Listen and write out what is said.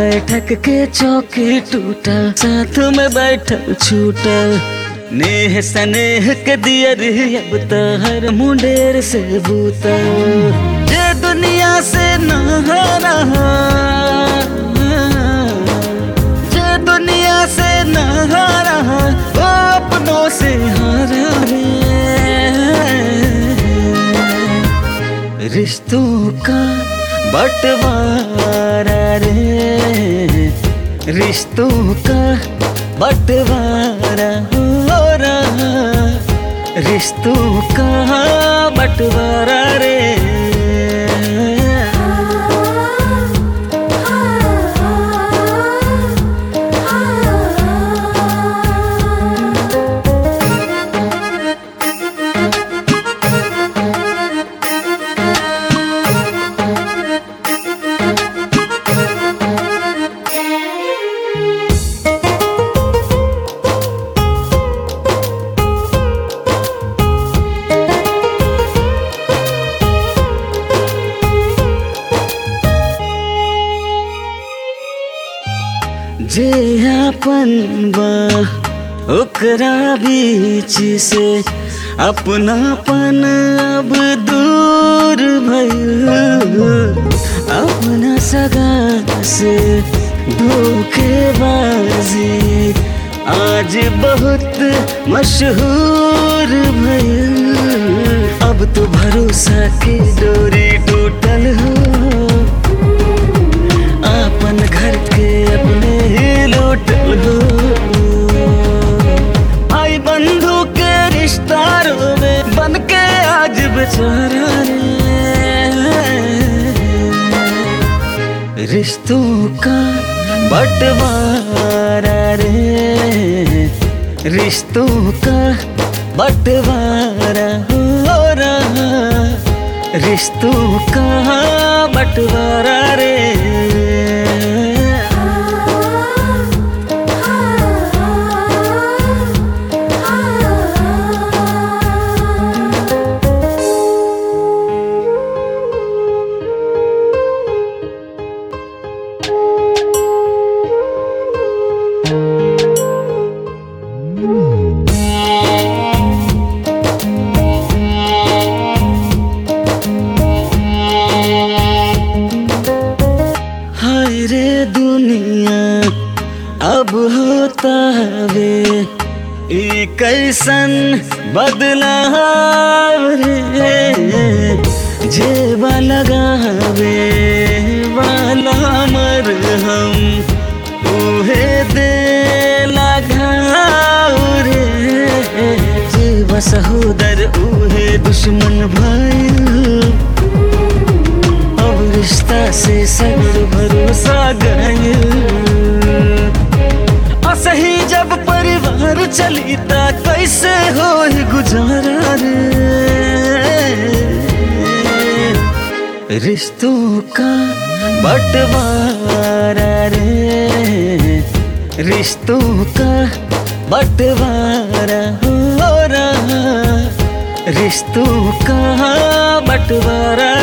बैठक के चौकी टूटल साथ में बैठल छूटल नेह सनेह के दियर अब तो हर मुंडेर से बूतल जे दुनिया से न रहा जे दुनिया से न रहा वो अपनों से हारा रे रिश्तों का बंटवारा रे रिश्तों का बंटवारा हो रहा रिश्तों का बंटवारा रे जे अपन बा ओकरा बीच से अपनापन अब दूर भइल अपना सगा से धोखेबाजी आज बहुत मशहूर भइल अब तो भरोसा की डोरी टूटल हो अपन घर के अपने ही लूटल हो भाई बंधु के रिश्ता रोवे बन के आज बेचारा रे रिश्तों का बंटवारा रे रिश्तों का बंटवारा हो रहा रिश्तों का बंटवारा रे हाय रे दुनिया अब होता वे ई कैसन बदलाव रे जेबा लगावे वाला मर हम उहे दे लगाव रे जेबा सहोदर उहे दुश्मन भाई अब रिश्ता से सगर भरोसा गयल असही जब परिवार चली ता कैसे हो गुजारा रे रिश्तों का बंटवारा रे रिश्तों का बंटवारा हो रहा रिश्तों का बंटवारा